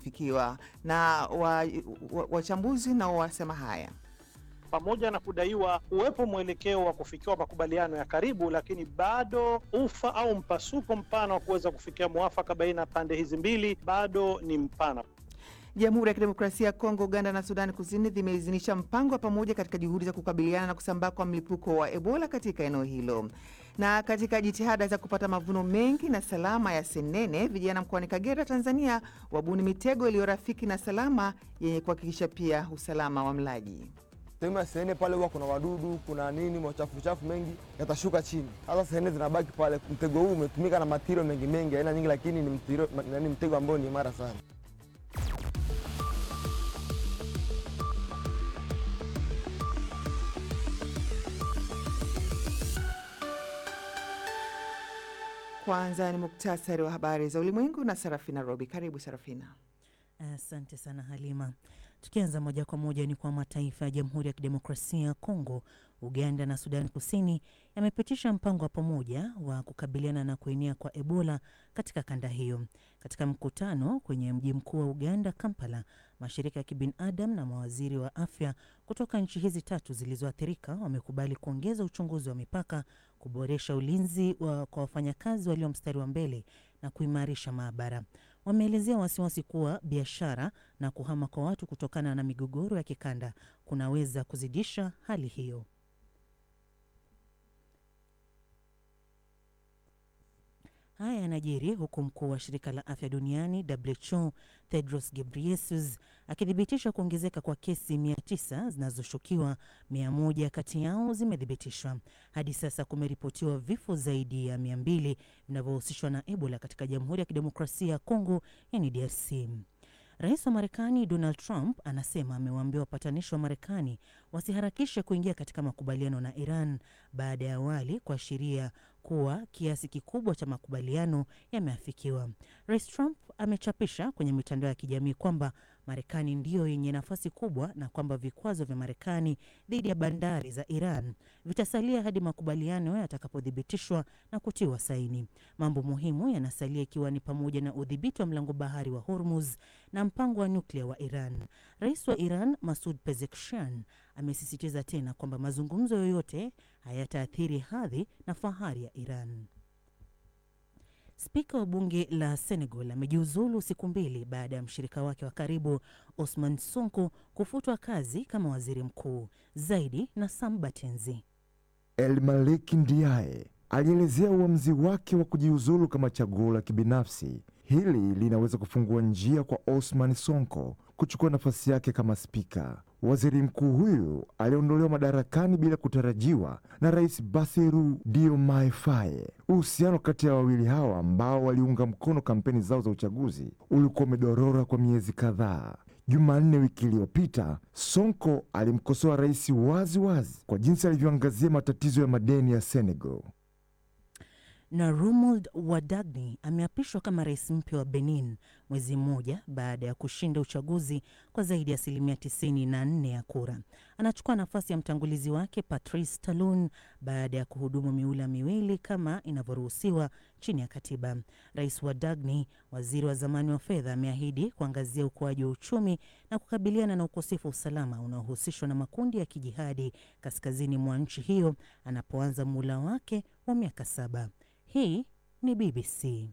umefikiwa na wachambuzi wa, wa nao wasema haya pamoja na kudaiwa kuwepo mwelekeo wa kufikiwa makubaliano ya karibu, lakini bado ufa au mpasuko mpana wa kuweza kufikia mwafaka baina ya pande hizi mbili bado ni mpana. Jamhuri ya Kidemokrasia ya Kongo, Uganda na Sudani Kusini zimeidhinisha mpango wa pamoja katika juhudi za kukabiliana na kusambaa kwa mlipuko wa Ebola katika eneo hilo. Na katika jitihada za kupata mavuno mengi na salama ya senene, vijana mkoani Kagera, Tanzania, wabuni mitego iliyo rafiki na salama yenye kuhakikisha pia usalama wa mlaji. Sehemu ya senene pale huwa kuna wadudu, kuna nini, machafu chafu mengi yatashuka chini. Sasa senene zinabaki pale. Mtego huu umetumika na matirio mengi mengi, aina nyingi, lakini ni mtiro, ni mtego ambao ni imara sana. Kwanza ni muktasari wa habari za ulimwengu na Sarafina Robi. Karibu Sarafina. Asante sana Halima. Tukianza moja kwa moja ni kwa mataifa ya Jamhuri ya Kidemokrasia ya Kongo, Uganda na Sudani Kusini yamepitisha mpango wa pamoja wa kukabiliana na kuenea kwa Ebola katika kanda hiyo. Katika mkutano kwenye mji mkuu wa Uganda, Kampala, mashirika ya kibinadamu na mawaziri wa afya kutoka nchi hizi tatu zilizoathirika wamekubali kuongeza uchunguzi wa mipaka, kuboresha ulinzi wa kwa wafanyakazi walio mstari wa mbele na kuimarisha maabara. Wameelezea wasiwasi kuwa biashara na kuhama kwa watu kutokana na migogoro ya kikanda kunaweza kuzidisha hali hiyo. Haya yanajiri huku mkuu wa shirika la afya duniani WHO Tedros Ghebreyesus akithibitisha kuongezeka kwa kesi 900 zinazoshukiwa, 100 kati yao zimethibitishwa. Hadi sasa kumeripotiwa vifo zaidi ya 200 vinavyohusishwa na Ebola katika Jamhuri ya Kidemokrasia ya Kongo, yani DRC. Rais wa Marekani Donald Trump anasema amewaambia wapatanishi wa Marekani wasiharakishe kuingia katika makubaliano na Iran baada ya awali kuashiria kuwa kiasi kikubwa cha makubaliano yameafikiwa. Rais Trump amechapisha kwenye mitandao ya kijamii kwamba Marekani ndiyo yenye nafasi kubwa na kwamba vikwazo vya Marekani dhidi ya bandari za Iran vitasalia hadi makubaliano yatakapothibitishwa na kutiwa saini. Mambo muhimu yanasalia ikiwa ni pamoja na udhibiti wa mlango bahari wa Hormuz na mpango wa nyuklia wa Iran. Rais wa Iran Masud Pezeshkian amesisitiza tena kwamba mazungumzo yoyote hayataathiri hadhi na fahari ya Iran. Spika wa bunge la Senegal amejiuzulu siku mbili baada ya mshirika wake wa karibu Osman Sonko kufutwa kazi kama waziri mkuu. Zaidi na Sam Batenzi. El Malik Ndiaye alielezea uamuzi wake wa kujiuzulu kama chaguo la kibinafsi. Hili linaweza kufungua njia kwa Osman Sonko kuchukua nafasi yake kama spika. Waziri mkuu huyu aliondolewa madarakani bila kutarajiwa na Rais Bassirou Diomaye Faye. Uhusiano kati ya wawili hawa ambao waliunga mkono kampeni zao za uchaguzi ulikuwa umedorora kwa miezi kadhaa. Jumanne wiki iliyopita, Sonko alimkosoa rais wazi wazi kwa jinsi alivyoangazia matatizo ya madeni ya Senegal na Romuald Wadagni ameapishwa kama rais mpya wa Benin mwezi mmoja baada ya kushinda uchaguzi kwa zaidi ya asilimia 94 ya kura. Anachukua nafasi ya mtangulizi wake Patrice Talon baada ya kuhudumu miula miwili kama inavyoruhusiwa chini ya katiba. Rais Wadagni, waziri wa zamani wa fedha, ameahidi kuangazia ukuaji wa uchumi na kukabiliana na ukosefu wa usalama unaohusishwa na makundi ya kijihadi kaskazini mwa nchi hiyo anapoanza muhula wake wa miaka saba. Hii ni BBC.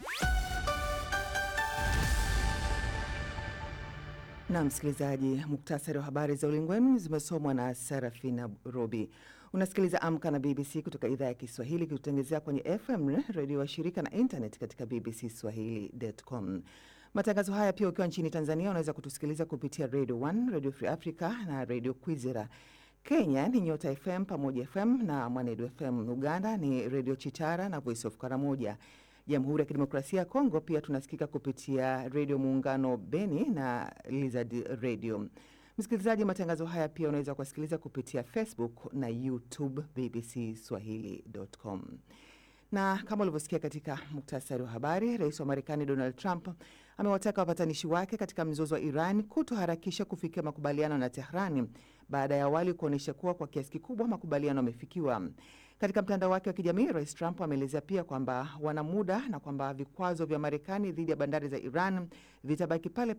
Na msikilizaji, muktasari wa habari za ulimwengu zimesomwa na Sarafina Robi. Unasikiliza Amka na BBC kutoka idhaa ya Kiswahili kikutangazia kwenye FM redio wa shirika na internet katika bbcswahili.com. Matangazo haya pia ukiwa nchini Tanzania unaweza kutusikiliza kupitia Radio 1, Radio Free Africa na Radio Kwizera. Kenya ni Nyota FM, Pamoja FM na Mwanedu FM. Uganda ni Radio Chitara na Voice of Karamoja. Jamhuri ya Kidemokrasia ya Kongo pia tunasikika kupitia Redio Muungano Beni na Lizard Radio. Msikilizaji, matangazo haya pia unaweza kuwasikiliza kupitia Facebook na YouTube BBC Swahili.com. Na kama ulivyosikia katika muktasari wa habari, rais wa Marekani Donald Trump amewataka wapatanishi wake katika mzozo wa Iran kutoharakisha kufikia makubaliano na Tehrani baada ya awali kuonyesha kuwa kwa kiasi kikubwa makubaliano yamefikiwa. Katika mtandao wake wa kijamii, rais Trump ameelezea pia kwamba wana muda na kwamba vikwazo vya Marekani dhidi ya bandari za Iran vitabaki pale